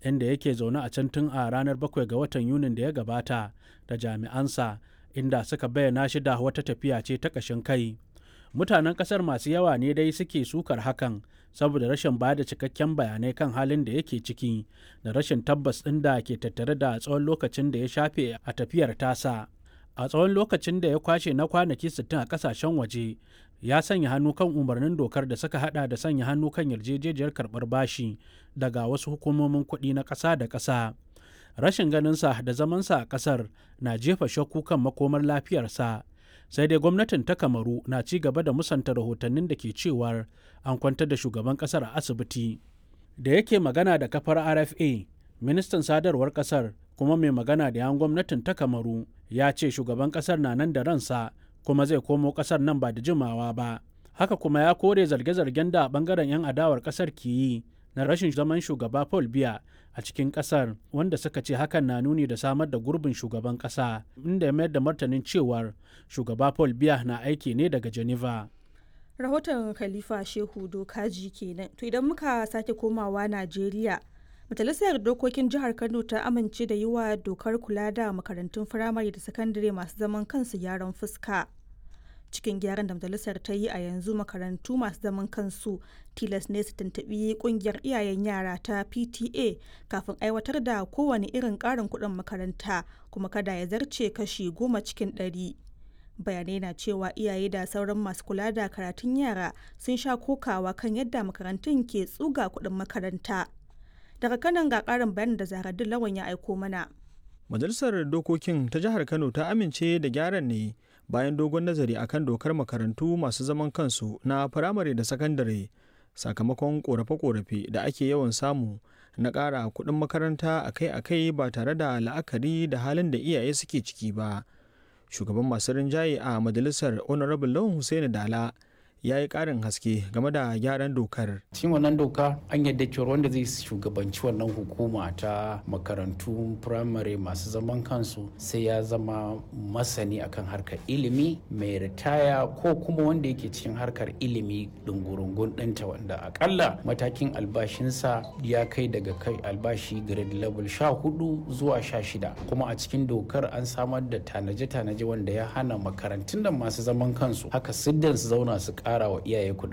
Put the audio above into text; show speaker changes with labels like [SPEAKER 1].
[SPEAKER 1] inda yake zaune a can tun a ranar 7 ga watan yunin da ya gabata da jami'ansa inda suka bayyana shi da wata tafiya ce ta ƙashin kai mutanen ƙasar masu yawa ne dai suke sukar hakan saboda rashin ba da cikakken bayanai kan halin da yake ciki da rashin tabbas ɗin da ke tattare da tsawon lokacin da ya shafe a tafiyar tasa a tsawon lokacin da ya kwashe na kwanaki 60 a kasashen waje ya sanya hannu kan umarnin dokar da suka hada da sanya hannu kan yarjejejiyar karbar bashi daga wasu hukumomin kuɗi na ƙasa da ƙasa rashin ganinsa da zamansa a ƙasar na jefa shakku kan makomar lafiyarsa sai dai gwamnatin ta kamaru na ci gaba da musanta rahotannin da ke cewar an kwantar da shugaban ƙasar a asibiti da yake magana da kafar rfa ministan sadarwar ƙasar kuma mai magana da yan gwamnatin ta kamaru ya ce shugaban kasar na nan da ransa kuma zai komo kasar nan ba da jimawa ba haka kuma ya kore zarge-zargen da bangaren 'yan adawar kasar ke yi na rashin zaman shugaba paul biya a cikin kasar wanda suka ce hakan na nuni da samar da gurbin shugaban kasa inda ya mayar da martanin cewar shugaba paul biya na aiki ne daga geneva
[SPEAKER 2] rahoton khalifa shehu dokaji kenan to idan muka sake komawa najeriya majalisar dokokin jihar kano ta amince da yi wa dokar kula da makarantun firamare da sakandare masu zaman kansu gyaran fuska cikin gyaran da majalisar ta yi a yanzu makarantu masu zaman kansu tilas ne su tuntuɓi kungiyar iyayen yara ta pta kafin aiwatar da kowane irin ƙarin kuɗin makaranta kuma kada ya zarce kashi goma cikin ɗari bayanai na cewa iyaye da sauran masu kula da karatun yara sun sha kokawa kan yadda makarantun ke tsuga kuɗin makaranta daga kanan ga karin bayanin da zaharaddin lawan ya aiko mana
[SPEAKER 3] majalisar dokokin ta jihar kano ta amince da gyaran ne bayan dogon nazari akan dokar makarantu masu zaman kansu na firamare da sakandare sakamakon korafe-korafe da ake yawan samu na ƙara kuɗin makaranta akai-akai ba tare da la'akari da halin da iyaye suke ciki ba shugaban masu rinjaye a majalisar honorable lawan hussaini dala ya yi ƙarin haske game da gyaran dokar.
[SPEAKER 4] cikin wannan doka an yadda cewa wanda zai shugabanci wannan hukuma ta makarantu firamare masu zaman kansu sai ya zama masani akan harkar ilimi mai ritaya ko kuma wanda yake cikin harkar ilimi dungurungun ɗinta wanda akalla matakin albashinsa ya kai daga kai albashi grade level sha hudu zuwa sha shida kuma a cikin dokar an samar da tanaje-tanaje wanda ya hana makarantun da masu zaman kansu haka siddan su zauna su ƙara wa iyaye kuɗin